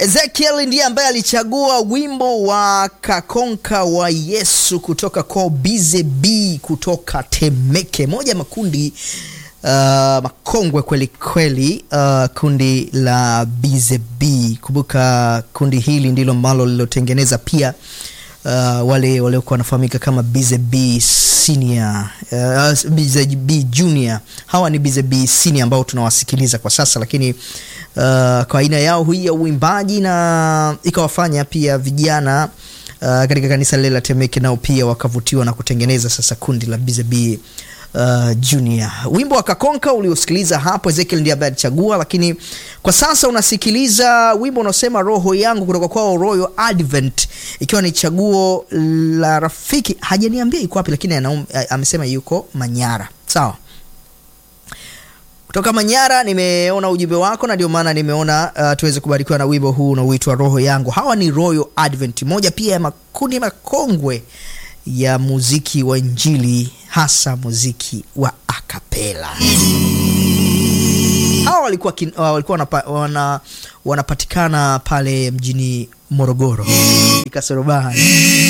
Ezekiel ndiye ambaye alichagua wimbo wa Kakonka wa Yesu kutoka kwa Bize B kutoka Temeke, moja makundi uh, makongwe kweli kweli, uh, kundi la Bize B. Kumbuka kundi hili ndilo ambalo lilotengeneza pia uh, wale waliokuwa wanafahamika kama Bize B senior, uh, Bize B junior. Hawa ni Bize B senior ambao tunawasikiliza kwa sasa, lakini Uh, kwa aina yao hii ya uimbaji na ikawafanya pia vijana uh, katika kanisa lile la Temeke nao pia wakavutiwa na kutengeneza sasa kundi la Bize B uh, Junior. Wimbo wa Kakonka uliosikiliza hapo Ezekiel ndiye ambaye alichagua, lakini kwa sasa unasikiliza wimbo unaosema roho yangu kutoka kwao Royal Advent, ikiwa ni chaguo la rafiki. Hajaniambia iko wapi, lakini anaum, amesema yuko Manyara. Sawa kutoka Manyara nimeona ujumbe wako na ndio maana nimeona uh, tuweze kubarikiwa na wimbo huu unaoitwa roho yangu. Hawa ni Royal Advent, moja pia ya makundi makongwe ya muziki wa Injili, hasa muziki wa akapela. Hawa walikuwa, kin, uh, walikuwa wanapa, wana, wanapatikana pale mjini Morogoro Kasorobani